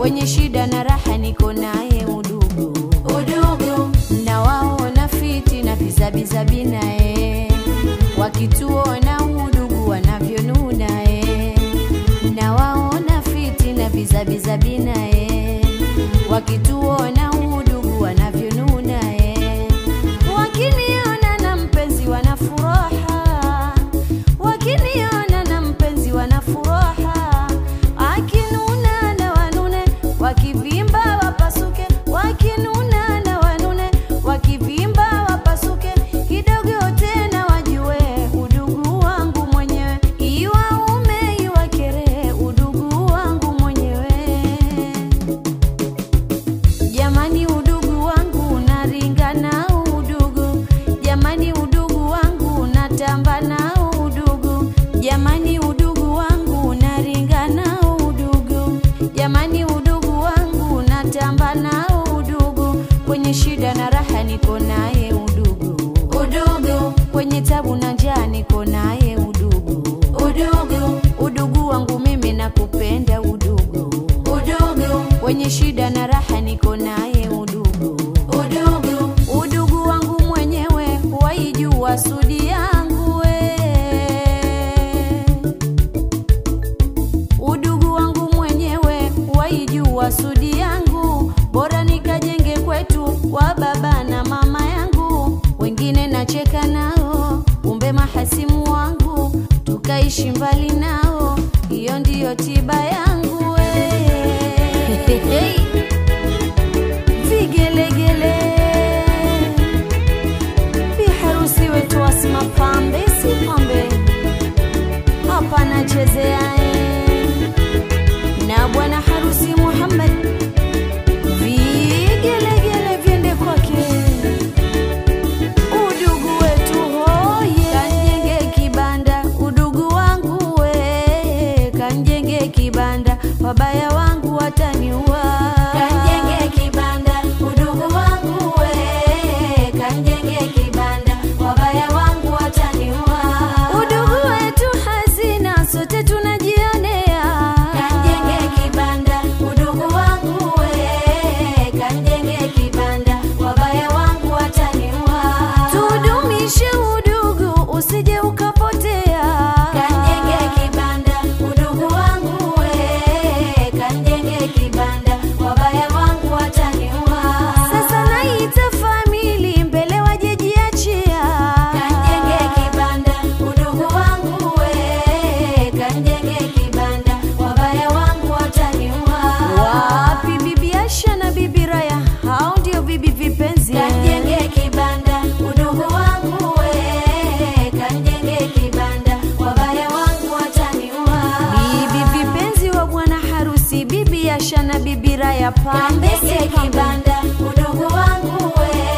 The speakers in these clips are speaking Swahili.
wenye shida na raha niko naye udugu udugu nawaona fiti na bizabizabi naye wakituona udugu wanavyonuna e nawaona fiti na bizabizabi naye wakituona udugu wanavyonuna e wakiniona na mpenzi wana furaha wakiniona na mpenzi wana furaha akinuna na wanune wakivimba wapasuke wakinuna na wanune wakivimba wapasuke kidogo tena wajue udugu wangu mwenyewe iwaume iwakere udugu wangu mwenyewe Jamani, udugu wangu naringa nao udugu, jamani, udugu wangu natamba nao udugu, jamani, udugu wangu naringa nao udugu, jamani, udugu wangu natamba nao udugu, kwenye shida na raha niko naye udugu, udugu, kwenye tabu na njaa niko naye udugu, udugu, udugu wangu mimi nakupenda udugu, udugu, wenye shida na raha niko naye udugu, udugu, udugu wangu mwenyewe waijua sudi yangu we. Udugu wangu mwenyewe waijua sudi yangu, bora nikajenge kwetu wa baba na mama yangu, wengine nacheka nao, kumbe mahasimu wangu, tukaishi mbali nao, hiyo ndiyo tiba yangu we. Vigelegele biharusi wetu Asma pambe si pambe hapa nachezea eh. na bwana harusi Muhammad vigelegele vyende kwake udugu wetu hoye kanjenge kibanda udugu wangu we kanjenge kibanda wabaya wangu wataniua kanjenge kibanda udugu wangu we kanjenge kibanda wabaya wangu wataniua udugu wetu hazina sote tunajionea kanjenge kibanda udugu wangu we kanjenge kibanda wabaya wangu wataniua tudumishe udugu usije ukapotea kanjenge kibanda udugu wangu we kanjenge kibanda wabaya wangu wataniua sasa naita famili mbele wajejiachia kanjenge kibanda udugu wangu we kanjenge kibanda wabaya wangu wataniua wapi bibi Asha na bibi Raya hao ndio bibi vipenzi kanjenge kibanda udugu wangu we kanjenge kibanda wabaya wangu wataniua bibi vipenzi wa bwana harusi bibi Asha na bibi Raya pambe si kibanda udugu wangu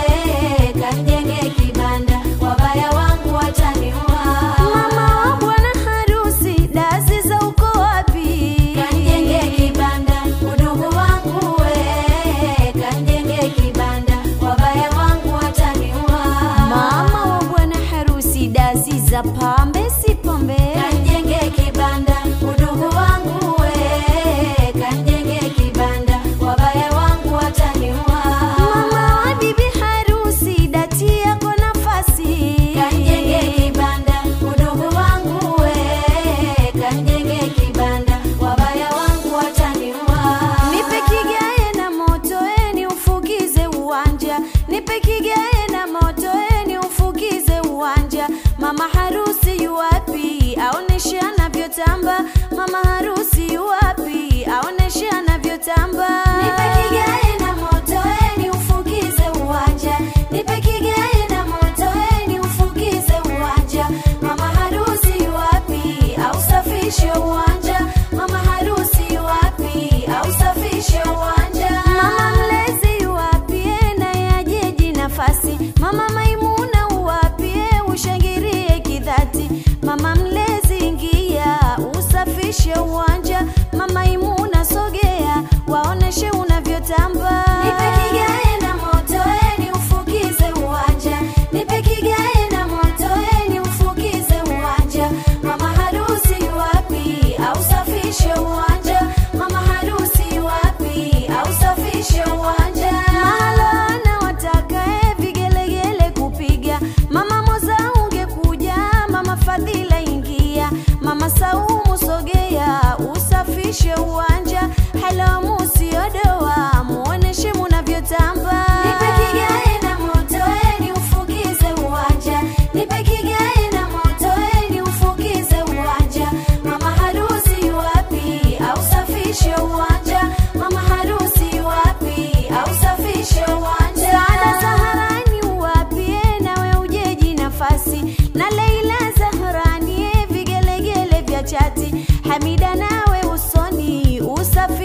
we kanjenge kibanda wabaya wangu wataniua mama wa bwana harusi dazi za uko wapi kanjenge kibanda udugu wangu we kanjenge kibanda wabaya wangu wataniua mama wa bwana harusi dazi za pambe si pambe kanjenge kibanda udugu wangu we kanjenge kibanda wabaya wangu wataniua mama wa bibi harusi dati yako nafasi kanjenge kibanda udugu wangu we kanjenge kibanda wabaya wangu wataniua nipe kigae na moto eni ufukize uwanja nipe kigae na moto eni ufukize uwanja mama harusi yuwapi aoneshe anavyotamba mama harusi yuwapi aoneshe anavyotamba nipe kigae na moto eni ufukize uwanja nipe kigae na moto eni ufukize uwanja mama harusi yuwapi ausafishe uwanja mama harusi yuwapi ausafishe uwanja mama mlezi yuwapi na yajeji nafasi mama maimuna uwapie ushangirie kidhati mama mlezi ingia usafishe uwanja mama imuna sogea waoneshe unavyotamba nipe kigae na moto eni ufukize uwanja nipe kigae na moto eni ufukize uwanja mama harusi wapi ausafishe uwanja mama harusi wapi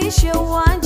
tuunganishe uwanja